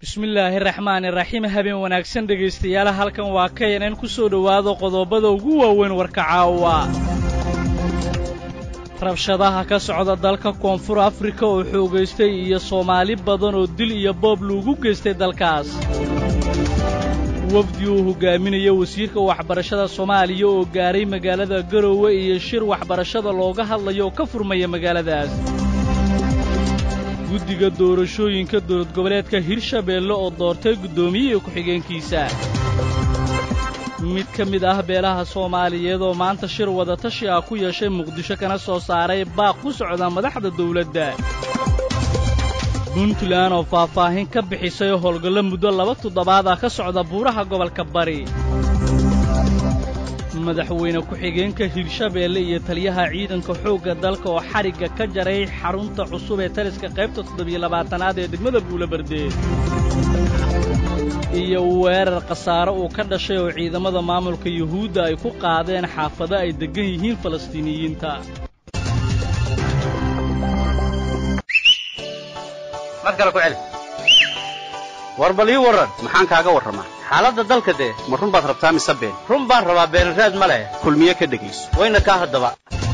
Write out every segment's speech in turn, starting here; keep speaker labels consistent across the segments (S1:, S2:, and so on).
S1: bismillaahi raxmaani raxiim habeen wanaagsan dhegaystayaal halkan waa kayanan ku soo dhowaado qodobada ugu waaweyn warka caawa rabshadaha ka socda dalka koonfur afrika oo xoogaystay iyo soomaali badan oo dil iyo boob loogu geystay dalkaas wafdi uu hogaaminayo wasiirka waxbarashada soomaaliya oo gaaray magaalada garowe iyo shir waxbarashada looga hadlayo oo ka furmaya magaaladaas guddiga doorashooyinka dowlad goboleedka hirshabeelle oo doortay guddoomiye ku-xigeenkiisa mid ka mid ah beelaha soomaaliyeed oo maanta shir wadatashi ah ku yeeshay muqdisho kana soo saaray baaq ku socda madaxda dawladda puntland oo faahfaahin ka bixisay howlgallo muddo laba toddobaad ah ka socda buuraha gobolka bari madaxweyne ku-xigeenka hirshabeelle iyo taliyaha ciidanka xoogga dalka oo xadhigga ka jaray xarunta cusub ee taliska qaybta toddobiyo labaatanaad ee degmada buulabardeed iyo weerar khasaare uu ka dhashay oo ciidamada maamulka yuhuudda ay ku qaadeen xaafado ay deggan yihiin falastiiniyiinta
S2: war bal ii warran maxaan kaaga warramaa xaaladda dalka dee ma run baad rabtaa mise been run baan rabaa beenraad ma leh kulmiye ka dhegayso wayna kaa haddaba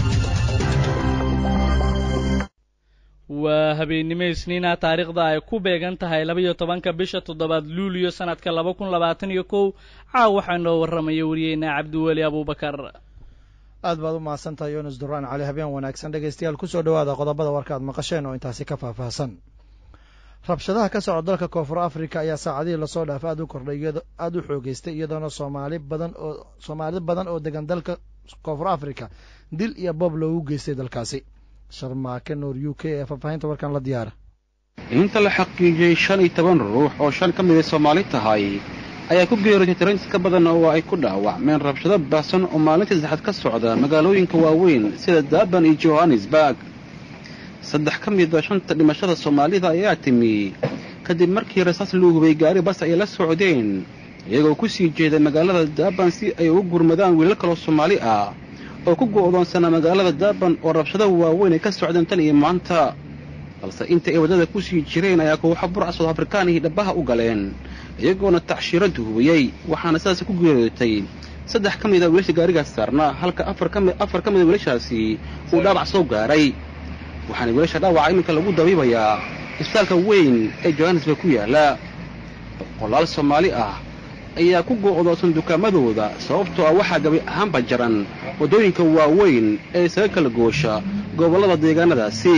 S1: waa habeennimo isniina taariikhda ay ku beegan tahay laba-iyo tobanka bisha toddobaad luuliyo sannadka laba kun labaatan iyo kow caaw waxaa noo warramaya wariyeynaa cabdiweli abuubakar
S3: aad baad u mahadsantahay yunis duraan cali habeen wanaagsan dhegaystayaal kusoo dhowaada qodobada warka aad maqasheen oo intaasi ka faahfaahsan rabshadaha ka socda dalka koonfur afrika ayaa saacadihii lasoo dhaafay aad u kordhay aada u xoogeystay iyadoona soomaali badan oo soomaali badan oo degan dalka koonfur afrika dil iyo boob loogu geystay dalkaasi sharmaake nuur u k ee faahfaahinta warkan la diyaara
S4: inta la xaqiijiyey shan iyo toban ruux oo shan ka mid ay soomaali tahay ayaa ku geeriyotay tiraintis ka badan oo ay ku dhaawacmeen rabshado baahsan oo maalintii saddexaad ka socda magaalooyinka waaweyn sida durban iyo johannesburg saddex ka mida shanta dhimashada soomaalida ayaa timi kadib markii rasaas luu hubay gaari bas ay la socdeen iyagoo ku sii jeeda magaalada durban si ay ugu gurmadaan wiilal kaloo soomaali ah oo ku go'doonsanaa magaalada durban oo rabshado waaweyn ay ka socdeen tan iyo maanta balse inta ay waddada ku sii jireen ayaa kooxo burca sood afrikaanihii dhabbaha u galeen iyagoona tacshiiradu hubiyey waxaana sidaas ku geeriyootay saddex ka mida wiilasha gaarigaas saarnaa halka afar ka mida wiilashaasi uu dhaabac soo gaaray waxaana wiilasha dhaawaca iminka lagu dabiibayaa isbitaalka weyn ee johannesburg ku yaalla boqolaal soomaali ah ayaa ku go'doonsan dukaamadooda sababtoo ah waxaa gabi ahaanba jaran waddooyinka waaweyn ee isaga kala goosha gobollada deegaanadaasi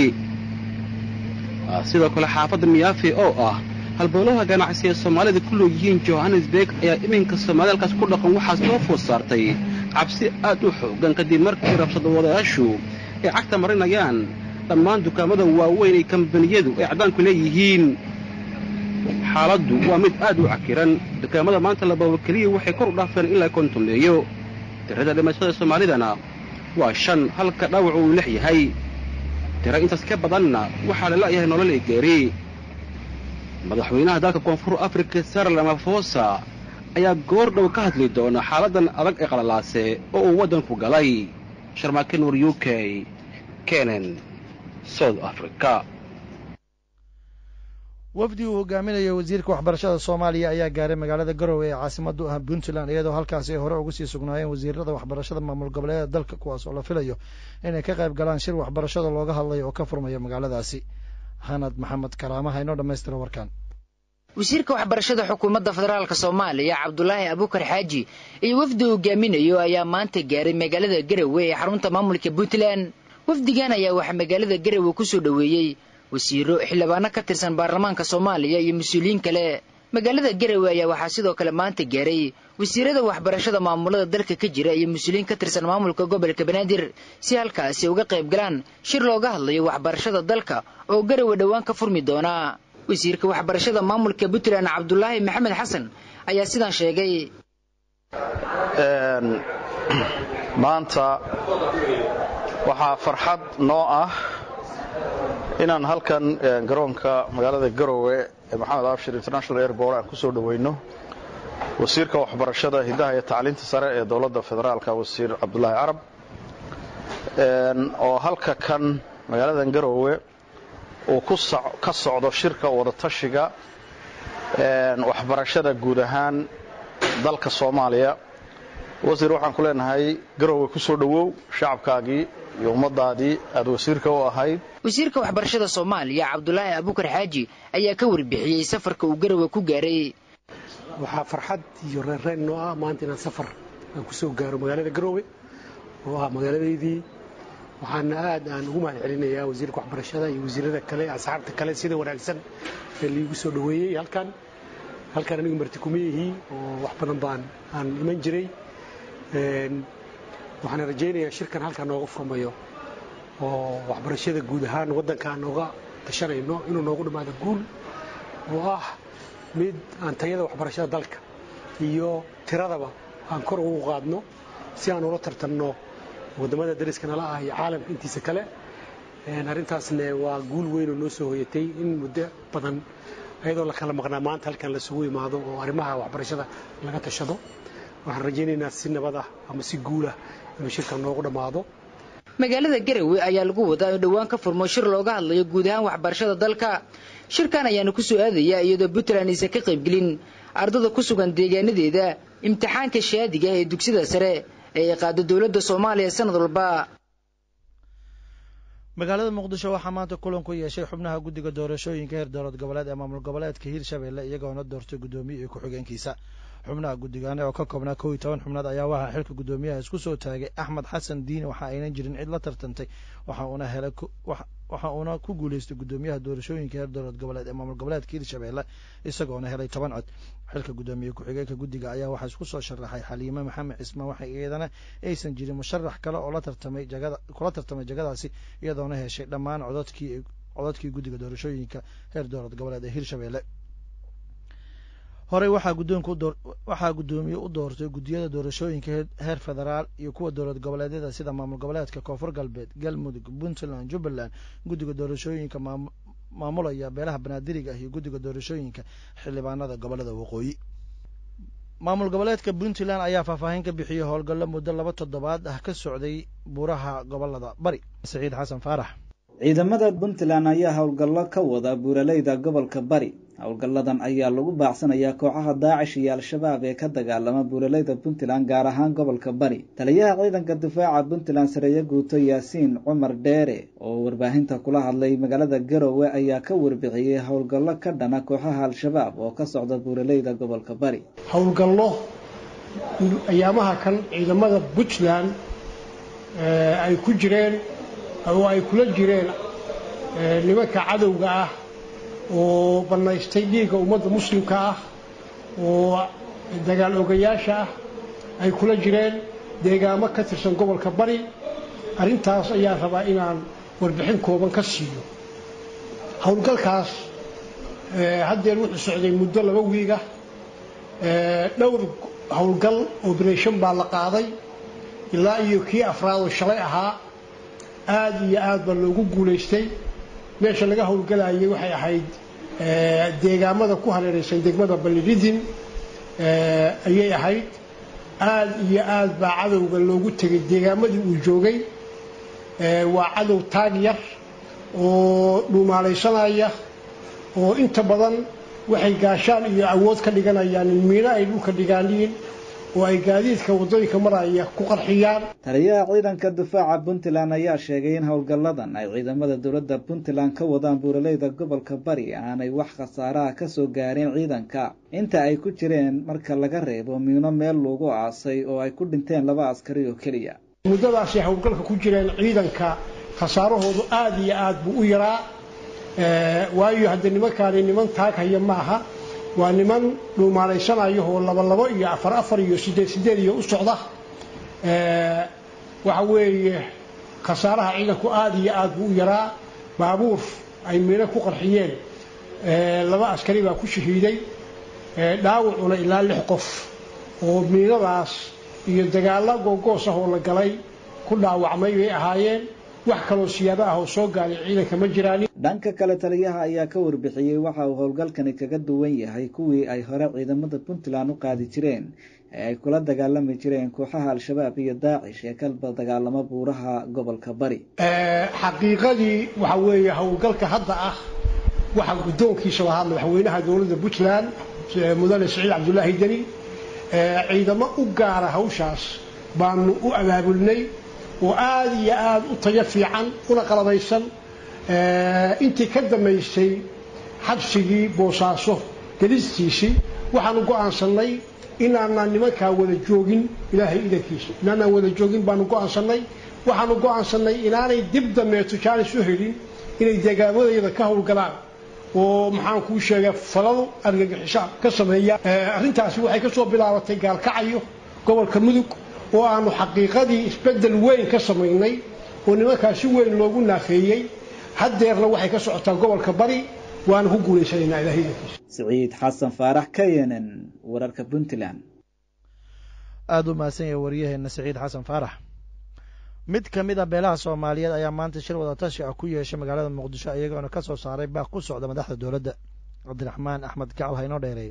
S4: sidoo kale xaafadda miyaafi oo ah halboolaha ganacsi ee soomaalida ku leeyihiin johannesburg ayaa iminka soomaalida halkaas ku dhaqan waxaa soo food saartay cabsi aad u xoogan kadib markii rabshadawadayaashu ay cagta marinayaan dhammaan dukaamada waaweyn ee kambaniyadu ay caddaanku leeyihiin xaaladdu waa mid aad u cakiran dukaamada maanta lababa keliya waxay kor u dhaafeen ilaa kontumeeyo tirada dhimashada soomaalidana waa shan halka dhaawacu uu lix yahay tiro intaas ka badanna waxaa la la'yahay nolol ee geeri madaxweynaha dalka koonfur afrika sarl amafosa ayaa goor dhow ka hadli doona xaaladdan adag ee qalalaase oo uu waddanku galay sharmaake nuur u k kenen south africa
S3: wafdi uu hogaaminayo wasiirka waxbarashada soomaaliya ayaa gaaray magaalada garowe ee caasimadu ah puntland iyadoo halkaasi ay hore uga sii sugnaayeen wasiirada waxbarashada maamul goboleeda dalka kuwaas oo la filayo inay ka qayb galaan shir waxbarashada looga hadlayo oo ka furmaya magaaladaasi hanad maxamed karaamaha inoo dhammaystira warkan
S5: wasiirka waxbarashada xukuumadda federaalk soomaaliya cabdulaahi abuukar xaaji iyo wafdi uu hogaaminayo ayaa maanta gaaray magaalada garowe ee xarunta maamulka puntland wafdigan ayaa waxaa magaalada garowe ku soo dhoweeyey wasiiro xildhibaano ka tirsan baarlamaanka soomaaliya iyo mas-uuliyiin kale magaalada garowe ayaa waxaa sidoo kale maanta gaaray wasiirada waxbarashada maamulada dalka ka jira iyo mas-uuliyiin ka tirsan maamulka gobolka banaadir si halkaasi uga qayb galaan shir looga hadlayo waxbarashada dalka oo garowe dhowaan ka furmi doona wasiirka waxbarashada maamulka puntland cabdulaahi maxamed xasan ayaa sidaan sheegay
S6: maanta waxaa farxad noo ah inaan halkan garoonka magaalada garowe ee maxamed abshir international airport aan ku soo dhoweyno wasiirka waxbarashada hiddaha iyo tacliinta sare ee dowladda federaalka wasiir cabdulaahi carab oo halka kan magaaladan garowe uu ka socdo shirka wadatashiga waxbarashada guud ahaan dalka soomaaliya wasiir waxaan ku leenahay garowe ku soo dhowow shacabkaagii iyo ummadaadii aad wasiirka u ahayd
S5: wasiirka waxbarashada soomaaliya cabdulaahi abukar xaaji ayaa ka warbixiyey safarka uu garowe ku gaaray
S7: waxaa farxad iyo reerreen noo ah maanta inaan safar aan ku soo gaaro magaalada garowe oo ah magaaladaydii waxaana aad aan ugu mahad celinayaa wasiirka waxbarashada iyo wasiirada kale asxaabta kale sida wanaagsan ee liigu soo dhoweeyey halkan halkan anigu marti kuma yihi oo wax badan baan aan iman jiray waxaana rajaynayaa shirkan halkan nooga furmayo oo waxbarashada guud ahaan waddanka aan nooga tashanayno inuu noogu dhammaado guul oo ah mid aan tayada waxbarashada dalka iyo tiradaba aan kor ugu qaadno si aan ula tartanno waddamada dariska nala ah iyo caalamka intiisa kale arrintaasne waa guul weyn oo noo soo hoyatay in muddo badan ayadoo la kala maqnaa maanta halkan lasugu imaado oo arrimaha waxbarashada laga tashado waxaan rajaynaynaa si nabad ah ama si guulah inuu shirkan noogu dhammaado
S5: magaalada garowe ayaa lagu wadaa in dhowaan ka furmo shir looga hadlayo guud ahaan waxbarashada dalka shirkan ayaana ku soo aadaya iyadoo puntland aysan ka qaybgelin ardada ku sugan deegaanadeeda imtixaanka shaadiga ee dugsida sare ee ay qaado dowladda soomaaliya sanad walba
S3: magaalada muqdisho waxaa maanta kulan ku yeeshay xubnaha guddiga doorashooyinka heer dowlad goboleed ee maamul goboleedka hiirshabelle iyagoona doortay guddoomiye iyo ku-xigeenkiisa xubnaha guddigaane oo ka koobnaa kow iyo toban xubnood ayaa waxaa xilka guddoomiyaha isku soo taagay axmed xasan diini waxa aynan jirin cid la tartantay waxa uuna helay waxa uuna ku guuleystay guddoomiyaha doorashooyinka heer dowlad goboleed ee maamul goboleedka hiirshabelle isagoona helay toban cod xilka guddoomiye ku-xigeenka guddiga ayaa waxaa isku soo sharaxay xaliime maxamed cismaan waxa iyadana aysan jirin musharax kale oo la tartamay jagada kula tartamay jagadaasi iyadoona heshay dhammaan codadkii codadkii guddiga doorashooyinka heer dowlad goboleed ee hiirshabelle horey waxaa guddoonka udoor waxaa guddoomiye u doortay guddiyada doorashooyinka heer federaal iyo kuwa dowlad goboleedyada sida maamul goboleedka koonfur galbeed galmudug puntland jubbaland guddiga doorashooyinka maamulaya beelaha banaadiriga ah iyo guddiga doorashooyinka xildhibaanada gobolada waqooyi maamul goboleedka puntland ayaa faahfaahin ka bixiyey howlgallo muddo laba toddobaad ah ka socday buuraha gobolada bari saciid xasan faarax
S8: ciidamada puntland ayaa howlgallo ka wada buuraleyda gobolka bari howlgalladan ayaa lagu baacsanayaa kooxaha daacish iyo al-shabaab ee ka dagaalama buuraleyda puntland gaar ahaan gobolka bari taliyaha ciidanka difaaca puntland sareeye guuto yaasiin cumar dheere oo warbaahinta kula hadlay magaalada garowe ayaa ka warbixiyey howlgallo ka dhana kooxaha al-shabaab oo ka socda buuraleyda gobolka bari
S7: howlgallo ayaamaha kan ciidamada puntland ay ku jireen oo ay kula jireen nimanka cadowga ah oo bannaystay dhiigga ummadda muslimka ah oo dagaal ogayaasha ah ay kula jireen deegaamo ka tirsan gobolka bari arrintaas ayaan rabaa inaan warbixin kooban ka siiyo howlgalkaas haddeer wuxuu socday muddo laba wiiga dhowr howlgal oberation baa la qaaday ilaa iyo kii afraad oo shalay ahaa aad iyo aad baa loogu guulaystay meesha laga howlgalayay waxay ahayd deegaamada ku hareeraysan degmada balliridin ayay ahayd aad iyo aad baa cadowga loogu tegay deegaamadii uu joogay waa cadow taag yar oo dhuumaalaysanaya oo inta badan waxay gaashaan iyo awood ka dhiganayaan in miino ay dhulka dhigaaniin oo ay gaadiidka waddooyinka maraya ku qarxiyaan
S8: taliyaha ciidanka difaaca puntland ayaa sheegay in howlgalladan ay ciidamada dowladda puntland ka wadaan buuraleyda gobolka bari aanay wax khasaaraha ka soo gaareen ciidanka inta ay ku jireen marka laga reebo miino meel lagu aasay oo ay ku dhinteen laba askari oo keliya
S7: muddadaasay howlgalka ku jireen ciidanka khasaarahoodu aada iyo aad buu u yaraa waayo haddee nimankaani niman taag haya maaha waa niman dhuumaalaysanaya oo laba labo iyo afar afar iyo siddeed siddeed iyo u socda waxa weeye khasaaraha ciidanku aada iyo aad buu u yaraa baabuur ay miino ku qarxiyeen laba askari baa ku shahiiday dhaawacuna ilaa lix qof oo miinadaas iyo dagaalla googoos ah oo la galay ku dhaawacmay bay ahaayeen wax kaloo siyaabo ah oo soo gaaray ciidanka ma jiraan
S8: dhanka kale taliyaha ayaa ka warbixiyey waxa uu howlgalkani kaga duwan yahay kuwii ay hore ciidamada puntland u qaadi jireen ee ay kula dagaalami jireen kooxaha al-shabaab iyo daacish ee kalba dagaalamo buuraha gobolka bari
S7: xaqiiqadii waxa weeye howlgalka hadda ah waxaa guddoonkiisa lahaa madaxweynaha dowladda puntland mudane siciid cabdulaahi deni ciidamo u gaara hawshaas baanu u abaabulnay oo aada iyo aada u tayo fiican una qalabaysan intii ka dambaysay xabsigii boosaaso gelistiisii waxaanu go'aansannay inaanaan nimankaa wada joogin ilaahay idankiisa inaanaan wada joogin baanu go'aansannay waxaanu go'aansannay inaanay dib dambeeto jaanis u helin inay deegaamadayada ka howlgalaan oo maxaan kuu sheegay faladu argagixisha ka sameeya arrintaasi waxay ka soo bilaabatay gaalkacayo gobolka mudug oo aanu xaqiiqadii isbeddel weyn ka samaynay oo nimankaa si weyn loogu naafeeyey haddeerna waxay ka socotaa gobolka bari waana ku guulaysanaynaa ilahay idankiisa
S8: siciid xasan faarax k n n wararka puntland
S3: aada u mahadsan yahay waryaheena siciid xasan faarax mid ka mid a beelaha soomaaliyeed ayaa maanta shir wadatashi ah ku yeeshay magaalada muqdisho iyagoona ka soo saaray baaq ku socda madaxda dowladda cabdiraxmaan axmed gacal haynoo dheereey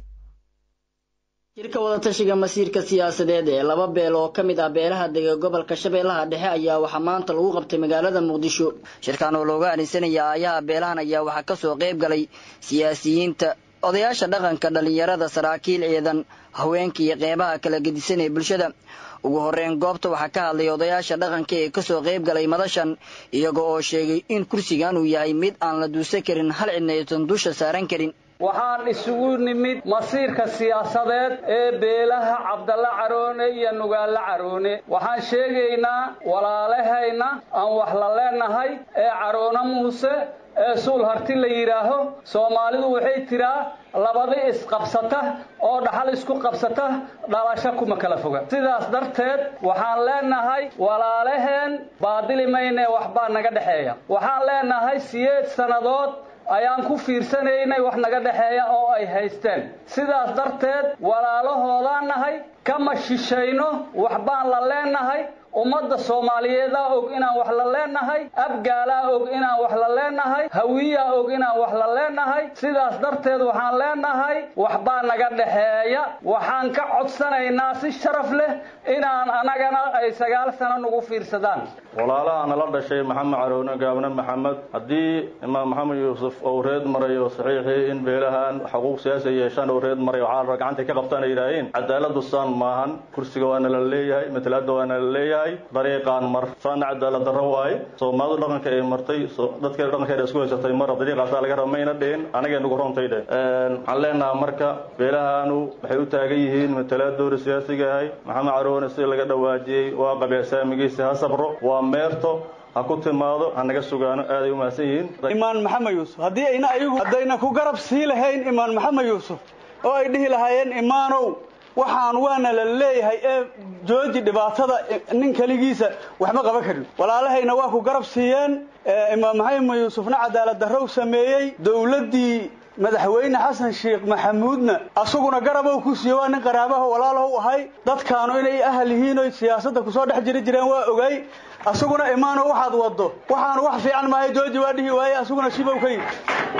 S9: shirka wadatashiga masiirka siyaasadeed ee laba beel oo ka mid ah beelaha dega gobolka shabeellaha dhexe ayaa waxaa maanta lagu qabtay magaalada muqdisho shirkan oo looga anisanaya aayaha beelahan ayaa waxaa kasoo qayb galay siyaasiyiinta odayaasha dhaqanka dhallinyarada saraakiil ciidan haweenka iyo qeybaha kala gedisan ee bulshada ugu horreyn goobta waxaa ka hadlay odayaasha dhaqanka ee kasoo qayb galay madashan iyaga oo sheegay in kursigan uu yahay mid aan la duusan karin hal cidna aysan dusha saaran karin
S10: waxaan isugu nimid masiirka siyaasadeed ee beelaha cabdalla caroone iyo nugaalla caroone waxaan sheegaynaa walaalahayna aan wax la leenahay ee caroone muuse ee suul harti la yidhaaho soomaalidu waxay tiraa labadi isqabsata oo dhaxal isku qabsata dhalasho kuma kala foga sidaas darteed waxaan leenahay walaalaheen baadili maynee waxbaa naga dhexeeya waxaan leenahay siyeed sannadood ayaan ku fiirsanaynay wax naga dhexeeya oo ay haysteen sidaas darteed walaalahoodaan nahay kama shishayno waxbaan la leenahay ummadda soomaaliyeedaa og inaan wax la leenahay abgaalaa og inaan wax la leenahay hawiyaa og inaan wax la leenahay sidaas darteed waxaan leenahay waxbaa naga dhexeeya waxaan ka codsanaynaa si sharaf leh inaan anagana ay sagaal sano nagu fiirsadaan
S6: walaalaha nala dhashay maxamed caroone gaabne maxamed haddii imaam maxamed yuusuf ou reed marayo saxiixii in beelahan xuquuq siyaasi yeeshaan ou reed maray waxaa gacantay ka qabtaan ay yidhaaheen cadaaladu saan maahan kursiga waana la leeyahay matalaada waana la leeyahay dariiqaan mar saana cadaalad darro waaye soomaalidu dhaqanka ay martay dadka dhaqankeeda isku haysatay mar dariiqaasaa laga raba mayna dhihin anagay nagu rontay dheh waxaan leenaha marka beelahanu waxay u taagan yihiin matalaadooda siyaasiga ahay maxamed caroone si laga dhawaajiyey waa qabeesaamigiisa ha sabro waa meerto ha ku timaado ha naga sugaano aaday u mahadsan yihiin
S10: imaan maxamed yuusuf haddii ayna ayagu haddayna ku garab sii lahayn imaan maxamed yuusuf oo ay dhihi lahaayeen imaanow waxaan waana la leeyahay ee jooji dhibaatada nin keligiisa waxma qaban karin walaalahayna waa ku garab siiyeen imaam maxamed yuusufna cadaalad darrow sameeyey dowladdii madaxweyne xasan sheekh maxamuudna asaguna garabow ku siiye waa nin qaraabaho walaalaho u ahay dadkaanu inay ahal yihiin oy siyaasadda kusoo dhex jiri jireen waa ogay asaguna imaano waxaad waddo waxaanu wax fiican maayo jooji waa dhihi waaye asaguna shibow ka yidhi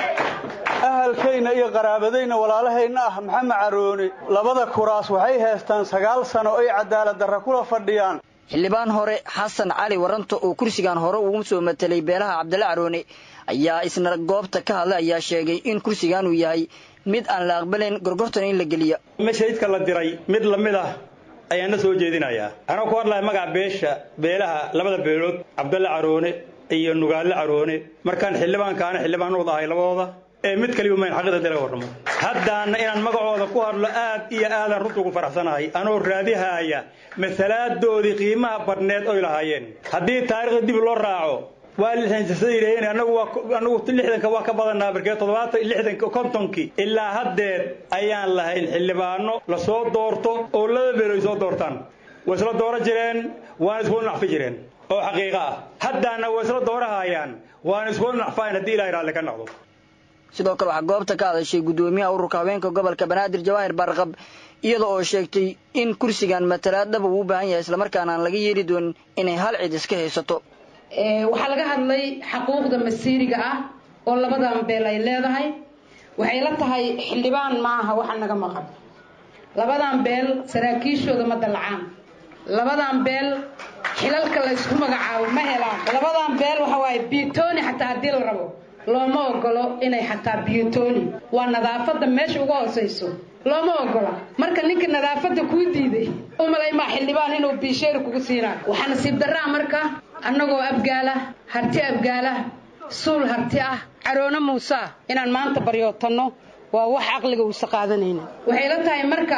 S10: ahalkayna iyo qaraabadayna walaalahayna ah maxamed caroone labada kuraas waxay haystaan sagaal sano oy cadaalad darra kula fadhiyaan
S9: xildhibaan hore xasan cali waranto oo kursigan hore ugu soo matelay beelaha cabdalla caroone ayaa isna goobta ka hadlay ayaa sheegay in kursigan uu yahay mid aan la aqbalayn gorgortan in la geliya
S11: mashaydka la diray mid la mid ah ayaana soo jeedinayaa anoo ku hadlaya magaca beesha beelaha labada beelood cabdalle caroone iyo nugaalle caroone markaan xildhibaankaana xildhibaan wada ahay labadooda ee mid kaliba mayn xaqida dila warramo haddaana inaan magacooda ku hadlo aad iyo aadaan runta ugu faraxsanahay anoo raadihaaya masalaadoodii qiimaha badhneed oy lahaayeen haddii taariikhda dib loo raaco waa lixdan jasada yidhaaheen anagu waa anagu lixdanka waa ka badanaa markee toddobaatan lixdanka kontonkii ilaa haddeer ayaan lahayn xildhibaano lasoo doorto oo laba beel ay soo doortaan way isla dooran jireen waana isku nacfi jireen oo xaqiiqo ah haddaana way isla doorahayaan waana isku nacfayn haddii ilahay raalli ka noqdo
S9: sidoo kale waxaa goobta ka hadashay guddoomiyaha ururka haweenka gobolka banaadir jawaahir barqab iyada oo sheegtay in kursigan matalaad dhaba uu u baahan yahay islamarkaana aan laga yeeli doonin inay hal cid iska haysato
S12: waxaa laga hadlay xaquuqda masiiriga ah oo labadan beel ay leedahay waxay la tahay xildhibaan maaha waxa naga maqan labadan beel saraakiishooda ma dalacaan labadan beel xilalka la ysku magacaabo ma helaan labadan beel waxa waaye biitooni xataa haddii la rabo looma ogolo inay xataa biyotooni waa nadaafadda meesha uga hoosayso looma ogola marka ninka nadaafadda kuu diiday umalay maa xildhibaan inuu biisheeri kugu siinaayo waxaa nasiib darraa marka annagoo abgaala harti abgaala suul harti ah caroono muuse ah inaan maanta baryootanno waa wax caqliga uusa qaadanayna waxay la tahay marka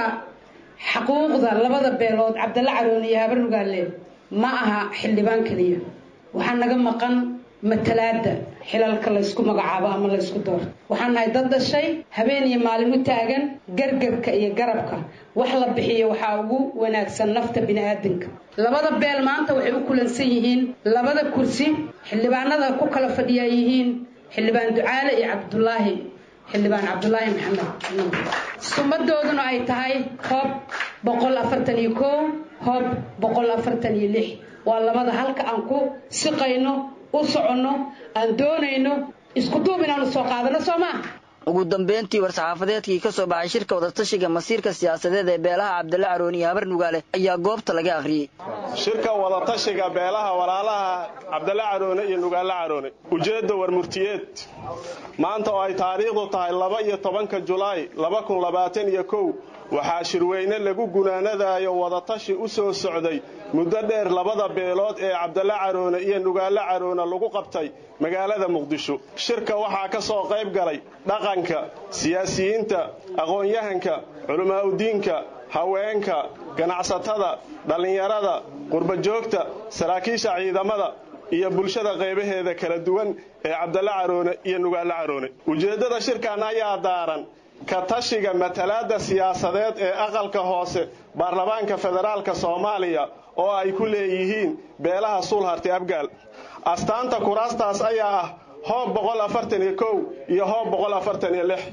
S12: xaquuqda labada beelood cabdalla caroone iyo habar nugaale ma aha xildhibaan keliya waxaa naga maqan matalaada xilalka laysku magacaabo ama laysku doorto waxaan nahay dad dhashay habeen iyo maalin u taagan gargarka iyo garabka wax la bixiyo waxaa ugu wanaagsan nafta bini'aadanka labada beel maanta waxay u kulansan yihiin labada kursi xildhibaanada ku kala fadhiyaa yihiin xildhibaan ducaale iyo cabdulaahi xildhibaan cabdulaahi maxamed sumadooduna ay tahay hoob boqol afartan iyo kow hoob boqol afartan iyo lix waa labada halka aan ku siqayno u soconno aan doonayno isku duub inaanu soo qaadano soo maa
S9: ugu dambeyntii war-saxaafadeedkii ka soo baxay shirka wadatashiga masiirka siyaasadeed ee beelaha cabdalla carooni iyo habar nugaale ayaa goobta laga akhriyey
S13: shirka wadatashiga beelaha walaalaha cabdalle caroone iyo nugaale caroone ujeedda warmurtiyeed maanta oo ay taariikhdu tahay laba iyo tobanka julaay laba kun labaatan iyo kow waxaa shirweyne lagu gunaanadayo wadatashi u soo socday muddo dheer labada beelood ee cabdalle caroone iyo nugaale caroone lagu qabtay magaalada muqdisho shirka waxaa ka soo qayb galay dhaqanka siyaasiyiinta aqoon-yahanka culammaa'udiinka haweenka ganacsatada dhallinyarada qurbajoogta saraakiisha ciidamada iyo bulshada qaybaheeda kala duwan ee cabdalle caroone iyo nugaale caroone ujeeddada shirkan ayaa daaran ka tashiga matalaadda siyaasadeed ee aqalka hoose baarlamaanka federaalka soomaaliya oo ay ku leeyihiin beelaha suulharti abgaal astaanta kuraastaas ayaa ah hoob boqol afartan iyo kow iyo hoob boqol afartan iyo lix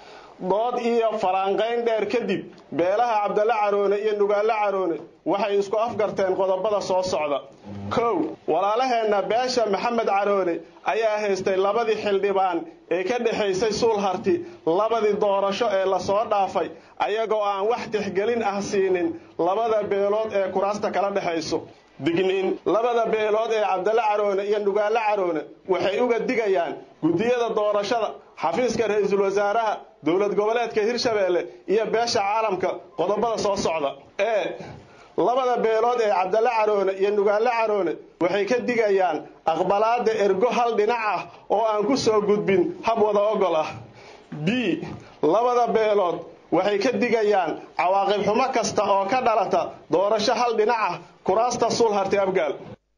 S13: dood iyo falaanqayn dheer kadib beelaha cabdalle caroone iyo nugaale caroone waxay isku afgarteen qodobada soo socda kow walaalaheenna beesha maxamed caroone ayaa haystay labadii xildhibaan ee ka dhexaysay suulharti labadii doorasho ee lasoo dhaafay ayagoo aan wax tixgelin ah siinin labada beelood ee kuraasta kala dhexayso digniin labada beelood ee cabdalle caroone iyo nugaale caroone waxay uga digayaan guddiyada doorashada xafiiska ra-iisul wasaaraha dowlad goboleedka hirshabeelle iyo beesha caalamka qodobada soo socda ee labada beelood ee cabdalle caroone iyo nugaale caroone waxay ka digayaan aqbalaadda ergo hal dhinac ah oo aan ku soo gudbin hab wada ogol ah b labada beelood waxay ka digayaan cawaaqib xumo kasta oo ka dhalata doorasho hal dhinac ah kuraasta suulharti abgaal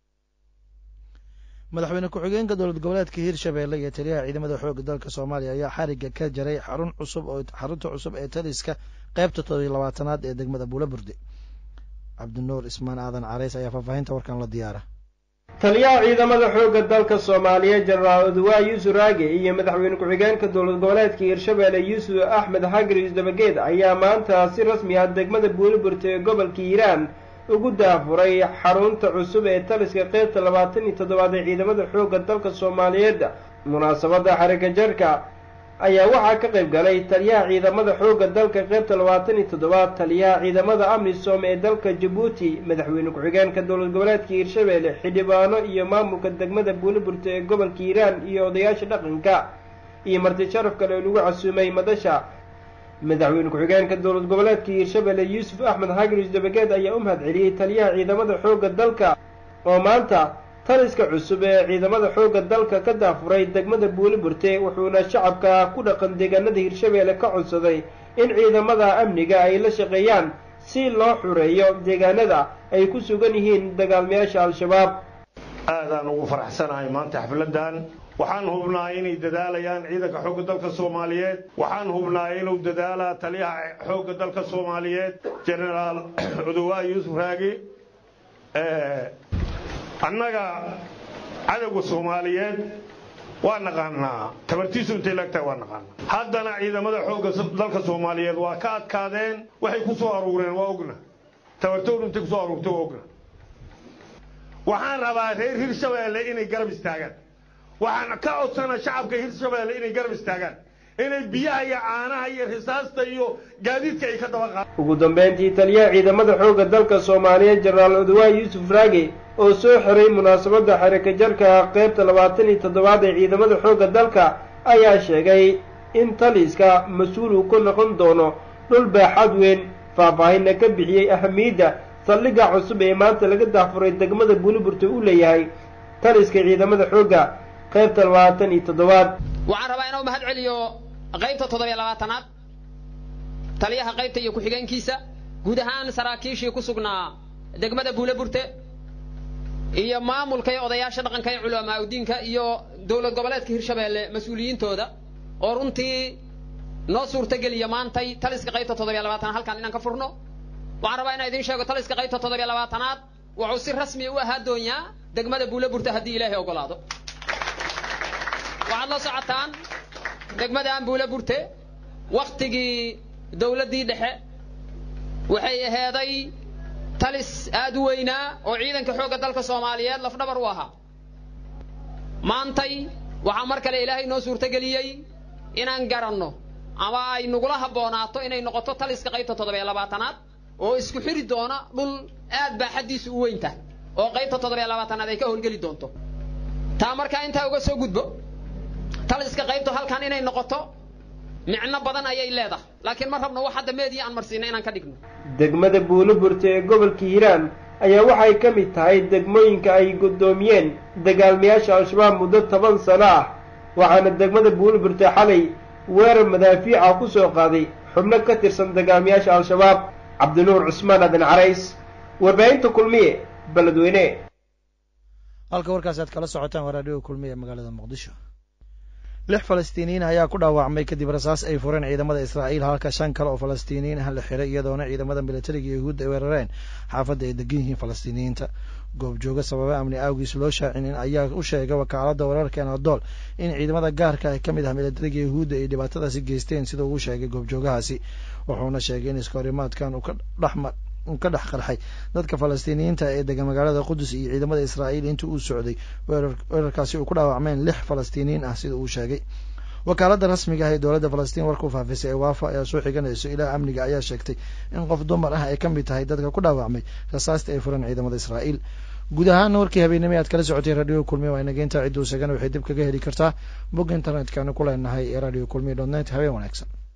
S3: madaxweyne ku-xigeenka dowlad goboleedka hirshabeelle iyo taliyaha ciidamada xoogga dalka soomaaliya ayaa xarigga ka jaray xarun cusub oo xarunta cusub ee taliska qaybta toddobiyo labaatanaad ee degmada buulaburde cabdinuur ismaan aadan carays ayaa faahfaahinta warkan la diyaara
S14: taliyaha ciidamada xoogga dalka soomaaliya jenaraal oduwaa yuusuf raage iyo madaxweyne ku-xigeenka dowlad goboleedka hirshabeelle yuusuf axmed xagris dabageed ayaa maanta si rasmi ah degmada buuliburta ee gobolka hiiraan ugu daafuray xarunta cusub ee taliska qeybta labaatan iyo toddobaad ee ciidamada xoogga dalka soomaaliyeed munaasabadda xarika jarka ayaa waxaa ka qayb galay taliyaha ciidamada xoogga dalka qeybta labaatan iyo toddobaad taliyaha ciidamada amisom ee dalka jabuuti madaxweyne ku-xigeenka dowlad goboleedka hiirshabeelle xildhibaano iyo maamulka degmada buuliburta ee gobolka hiiraan iyo odayaasha dhaqanka iyo marti sharaf kale oo lagu casuumay madasha madaxweyne ku-xigeenka dowlad goboleedka hiirshabeelle yuusuf axmed xagris dabageed ayaa u mahad celiyey taliyaha ciidamada xoogga dalka oo maanta taliska cusub ee ciidamada xoogga dalka ka daafuray degmada buuliburte wuxuuna shacabka ku dhaqan deegaanada hiirshabeelle ka codsaday in ciidamada amniga ay la shaqeeyaan si loo xureeyo deegaanada ay ku sugan yihiin dagaalmayaasha al-shabaab
S15: aadaan ugu faraxsanahay maanta xafladan waxaan hubnaa inay dadaalayaan ciidanka xoogga dalka soomaaliyeed waxaan hubnaa inuu dadaalaa taliyaha xoogga dalka soomaaliyeed jenaraal cudowaa yuusuf raagi annaga cadowga soomaaliyeed waa naqaanaa tabartiisu intay laagtahay waa naqaanaa haddana ciidamada xoogga dalka soomaaliyeed waa ka adkaadeen waxay ku soo aruureen waa ogna tabartoodu intay ku soo aruurtay waa ogna waxaan rabaa reer hirshabeelle inay garab istaagaan waxaan ka codsana shacabka hirshabeelle inay garab istaagaan inay biyaha iyo caanaha iyo risaasta iyo gaadiidka ay ka daba qaadaan
S14: ugu dambeyntii taliyaha ciidamada xoogga dalka soomaaliyeed jenaraal oduwaa yuusuf raage oo soo xiray munaasabadda xarakajarka qaybta labaatan iyo toddobaad ee ciidamada xoogga dalka ayaa sheegay in taliska mas-uul uu ka noqon doono dhul baaxad weyn faahfaahinna ka bixiyey ahamiyadda saldhigga cusub ee maanta laga dahfuray degmada buuliburta u leeyahay taliska ciidamada xoogga qaybta labaatan iyo toddobaad
S16: waxaan rabaa inuu mahad celiyo qaybta toddobiyo labaatanaad taliyaha qaybta iyo ku-xigeenkiisa guud ahaan saraakiishii ku sugnaa degmada buuleburte iyo maamulka iyo odayaasha dhaqanka ee culamaa udiinka iyo dowlad goboleedka hirshabeelle mas-uuliyiintooda oo runtii noo suurtageliya maantay taliska qaybta toddobiyo labaatanaad halkaan inaan ka furno waxaan rabaa inaan idiin sheego taliska qaybta toddobiyo labaatanaad wuxuu si rasmi u ahaa doonyaa degmada buuleburte haddii ilaahay ogolaado waxaad la socotaan degmadaan buuleburte waktigii dowladdii dhexe waxay aheeday talis aad u weynaa oo ciidanka xoogga dalka soomaaliyeed lafdhabar u ahaa maantay waxaa mar kale ilaahay noo suurtageliyey inaan garanno ama ay nagula habboonaato inay noqoto taliska qaybta toddobiyo labaatanaad oo isku xiri doona dhul aad baaxaddiisu u weyn tahay oo qaybta toddobiyo labaatanaad ay ka howlgeli doonto taa markaa intaa uga soo gudbo taliska qaybtu halkan inay noqoto micno badan ayay leedahay laakiin ma rabno wax hadda meedii aan marsiina inaan ka dhigno
S14: degmada buuliburta ee gobolka hiiraan ayaa waxay ka mid tahay degmooyinka ay guddoomiyeen dagaalmayaasha al-shabaab muddo toban sano ah waxaana degmada buuliburta xalay weerar madaafiica ku soo qaaday xubno ka tirsan dagaalmayaasha al-shabaab cabdinuur cusmaan adan carays warbaahinta kulmiye beledweyne
S3: halka warkaasi aad kala socotaan waa raadhiga kulmiye ee magaalada muqdisho lix falastiiniyiin ayaa ku dhaawacmay kadib rasaas ay fureen ciidamada israa'iil halka shan kale oo falastiiniyiin ah la xiray iyadoona ciidamada militariga yahuudda ay weerareen xaafadda ay degan yihiin falastiiniyiinta goobjooga sababa amni awgiis loo shaacinin ayaa u sheegay wakaaladda wararka enadool in ciidamada gaarka ah ka mid ah militariga yahuudda ay dhibaatadaasi geysteen sida uu sheegay goobjoogahaasi wuxuuna sheegay in iskahorimaadkan uu ka dhexma uu ka dhex qarxay dadka falastiiniyiinta ee degan magaalada qudus iyo ciidamada israa'iil intii uu socday weerarkaasi uu ku dhaawacmeen lix falastiiniyiin ah sida uu sheegay wakaaladda rasmiga ah ee dowladda falastiin warkuu faafisay ee waafa ayaa soo xiganayso ilaa amniga ayaa sheegtay in qof dumar ah ay ka mid tahay dadka ku dhaawacmay rasaasta ay fureen ciidamada israa'iil guud ahaana warkii habeenimo aad kala socotay radio kulmiya waa inageynta cidduu sagana waxay dib kaga heli kartaa bog internetkanu ku leenahay ee radio kulmiya dot net habeen wanaagsan